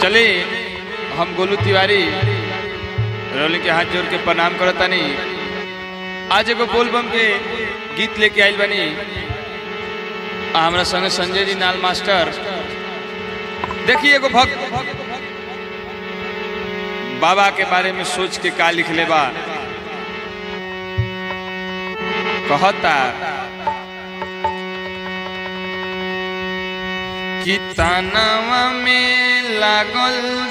चले हम गोलू तिवारी रोली के हाथ जोड़ के प्रणाम करतानी आज एगो बोलबम के गीत लेके आइल बनी आ हमरा संगे संजय जी नाल मास्टर देखिए एगो भक्त बाबा के बारे में सोच के का लिख ले बा कहता कि तानवा में लागल